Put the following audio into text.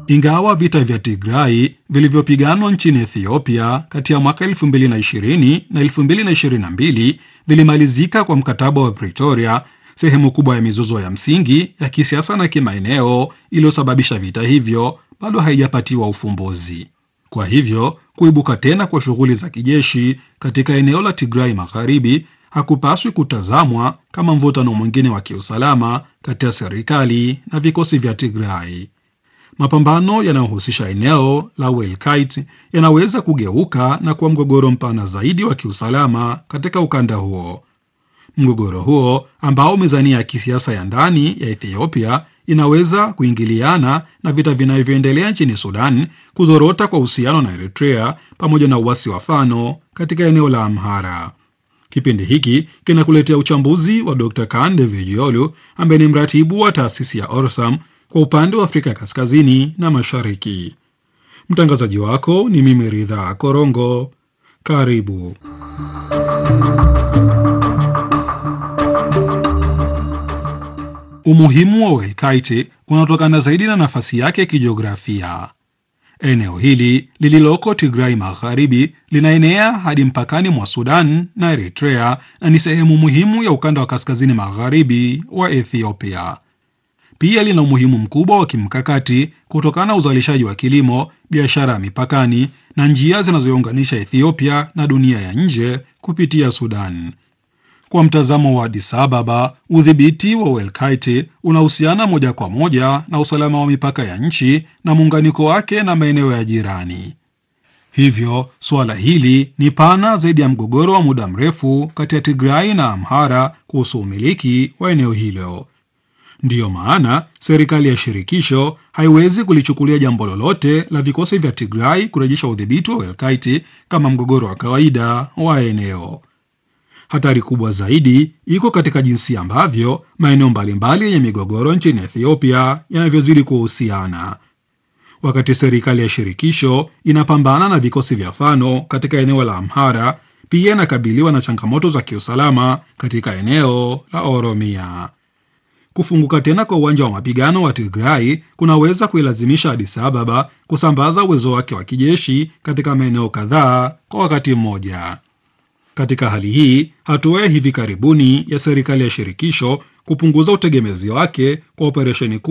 Ingawa vita vya Tigrai vilivyopiganwa nchini Ethiopia kati ya mwaka 2020 na 2022 vilimalizika kwa mkataba wa Pretoria, sehemu kubwa ya mizozo ya msingi ya kisiasa na kimaeneo iliyosababisha vita hivyo bado haijapatiwa ufumbuzi. Kwa hivyo kuibuka tena kwa shughuli za kijeshi katika eneo la Tigrai Magharibi hakupaswi kutazamwa kama mvutano mwingine wa kiusalama kati ya serikali na vikosi vya Tigrai. Mapambano yanayohusisha eneo la Welkait yanaweza kugeuka na kuwa mgogoro mpana zaidi wa kiusalama katika ukanda huo. Mgogoro huo ambao mizania ya kisiasa ya ndani ya Ethiopia inaweza kuingiliana na vita vinavyoendelea nchini Sudan, kuzorota kwa uhusiano na Eritrea pamoja na uasi wa Fano katika eneo la Amhara. Kipindi hiki kinakuletea uchambuzi wa Dr. Kande Vijiolu ambaye ni mratibu wa taasisi ya Orsam kwa upande wa Afrika Kaskazini na Mashariki. Mtangazaji wako ni mimi Ridhaa Korongo. Karibu. Umuhimu wa Welkite unatokana zaidi na nafasi yake kijiografia. Eneo hili lililoko Tigrai Magharibi linaenea hadi mpakani mwa Sudan na Eritrea na ni sehemu muhimu ya ukanda wa kaskazini magharibi wa Ethiopia. Pia lina umuhimu mkubwa wa kimkakati kutokana na uzalishaji wa kilimo, biashara ya mipakani na njia zinazounganisha Ethiopia na dunia ya nje kupitia Sudan. Kwa mtazamo wa Addis Ababa, udhibiti wa Welkite unahusiana moja kwa moja na usalama wa mipaka ya nchi na muunganiko wake na maeneo ya jirani. Hivyo suala hili ni pana zaidi ya mgogoro wa muda mrefu kati ya Tigrai na Amhara kuhusu umiliki wa eneo hilo. Ndiyo maana serikali ya shirikisho haiwezi kulichukulia jambo lolote la vikosi vya Tigrai kurejesha udhibiti wa Welkite kama mgogoro wa kawaida wa eneo. Hatari kubwa zaidi iko katika jinsi ambavyo maeneo mbalimbali yenye migogoro nchini Ethiopia yanavyozidi kuhusiana. Wakati serikali ya shirikisho inapambana na vikosi vya Fano katika eneo la Amhara, pia inakabiliwa na changamoto za kiusalama katika eneo la Oromia. Kufunguka tena kwa uwanja wa mapigano wa Tigrai kunaweza kuilazimisha Addis Ababa kusambaza uwezo wake wa kijeshi katika maeneo kadhaa kwa wakati mmoja. Katika hali hii, hatua ya hivi karibuni ya serikali ya shirikisho kupunguza utegemezi wake kwa operesheni